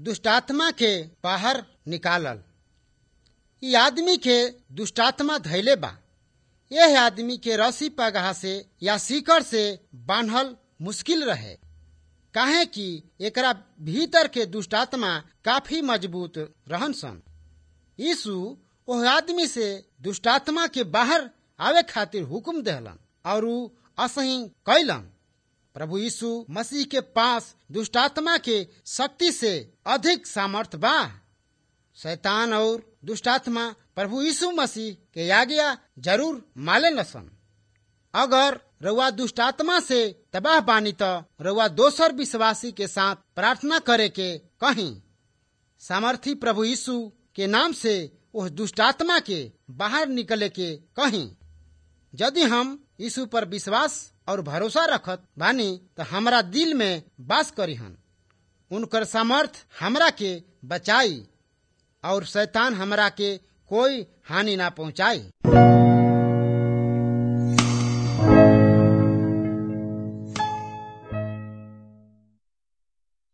दुष्टात्मा के बाहर निकालल ई आदमी के दुष्टात्मा धैले बा यह आदमी के रस्सी पगहा से या सीकर से बांधल मुश्किल रहे काहे कि एकरा भीतर के दुष्टात्मा काफी मजबूत रहन सन यीशु ओह आदमी से दुष्टात्मा के बाहर आवे खातिर हुक्म देहलन और ऊ असही कैलन प्रभु यीशु मसीह के पास दुष्टात्मा के शक्ति से अधिक सामर्थ बा शैतान और दुष्टात्मा प्रभु यीशु मसीह के आज्ञा जरूर माले लसन अगर रउआ दुष्टात्मा से तबाह बानी तो रउआ दोसर विश्वासी के साथ प्रार्थना करे के कहीं सामर्थी प्रभु यीशु के नाम से उस दुष्टात्मा के बाहर निकले के कहीं यदि हम यीशु पर विश्वास और भरोसा रखत बानी तो हमरा दिल में बास करीहन उनकर सामर्थ हमरा के बचाई और शैतान हमरा के कोई हानि ना पहुंचाई